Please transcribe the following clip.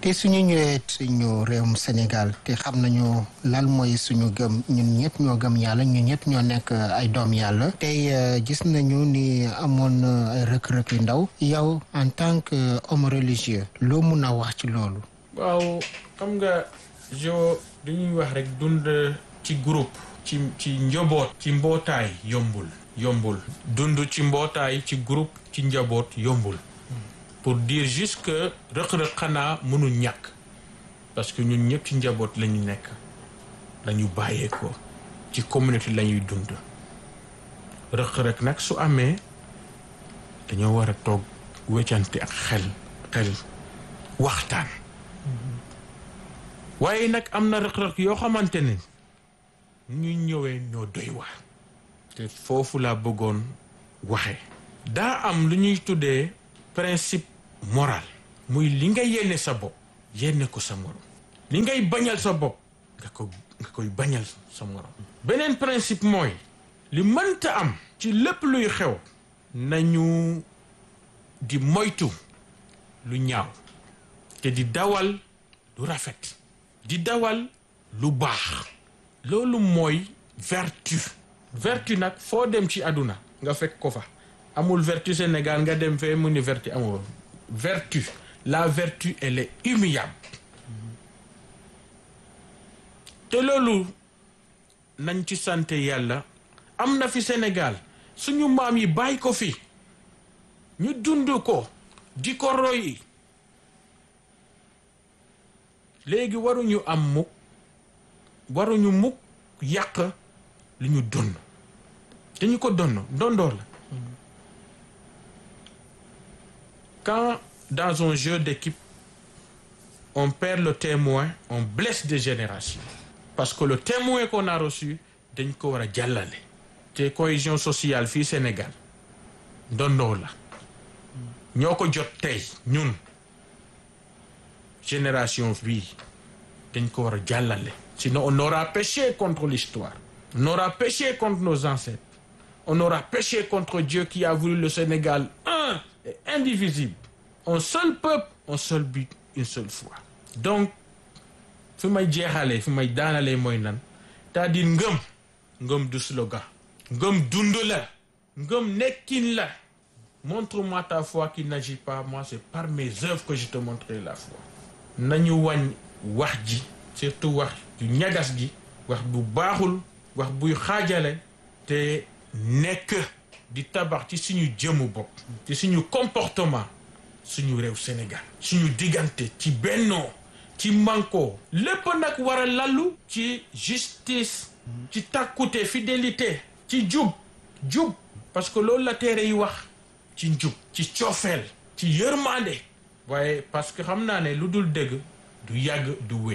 te suñu ñëwee suñu réewum Sénégal te xam nañu lan mooy suñu gëm ñun ñëpp ñoo gëm yàlla ñun ñëpp ñoo nekk ay doom yàlla tey gis nañu ni amoon ay rëkk-rëkk yu ndaw yow en tant que homme religieux loo mun a wax ci loolu. waaw xam nga jo dañuy wax rek dund ci groupe ci ci njaboot ci mbootaay yombul yombul dund ci mbootaay ci groupe ci njaboot yombul pour dire juste que rëq-rëq xanaa mënul ñàkk parce que ñun ñëpp ci njaboot la ñu nekk la ñu bàyyeekoo ci communauté la ñuy dund rëq-rëq nag su amee dañoo war a toog weccante ak xel xel waxtaan waaye nag am na rëq-rëq yoo xamante ne ñu ñëwee ñoo doy waar te foofu laa bëggoon waxe daa am lu ñuy tuddee principe moral muy li nga yéene sa bopp yéene ko sa morom li ngay bañal sa bopp nga ko nga koy bañal sa morom beneen principe mooy li mënta am ci lépp luy xew nañu di moytu lu ñaaw te di dawal lu rafet di dawal lu baax loolu mooy vertu vertu nag foo dem ci àdduna nga fekk ko fa amul vertu Sénégal nga dem fee mu ni vertu amul vertu la vertu elle est immuable te loolu nañ ci sant yàlla am na fi Sénégal suñu maam yi bàyyi ko fi ñu dund ko di ko roy léegi waruñu am mukk waruñu mukk yàq li ñu donn dañu ko donn dondoor la quand dans un jeu d'équipe on perd le témoin on blesse des générations parce que le témoin qu'on a reçu dañ ko war a jàllale te cohésion sociale fii Sénégal dondoor la ñoo ko jot tey ñun génération bii dañ ko war a jàllale sinon on aura péché contre l'histoire on aura péché contre nos ancêtres on aura péché contre Dieu qui a voulu le Sénégal un et indivisible un seul peuple un seul but une seule foi donc fi may jeexalee fi may daanalee mooy nan c'est-à-dire ngëm ngëm du slogan ngëm dund la ngëm nekkin la montre-moi ta foi qui n'agit pas moi c'est par mes œuvres que je te montrerai la foi nañu wàññ wax ji surtout wax ju ñagas gi wax bu baaxul wax buy xaajale te nekk di tabax ci suñu jëmu bopp ci suñu comportement suñu réew Sénégal suñu diggante ci bennoo ci manko lépp nag war a lallu ci justice ci takkute fidélité ci jub jub parce que loolu la téere yi wax ci njub ci coofeel ci yërmande waaye parce que xam naa ne lu dul dëgg du yàgg du wéy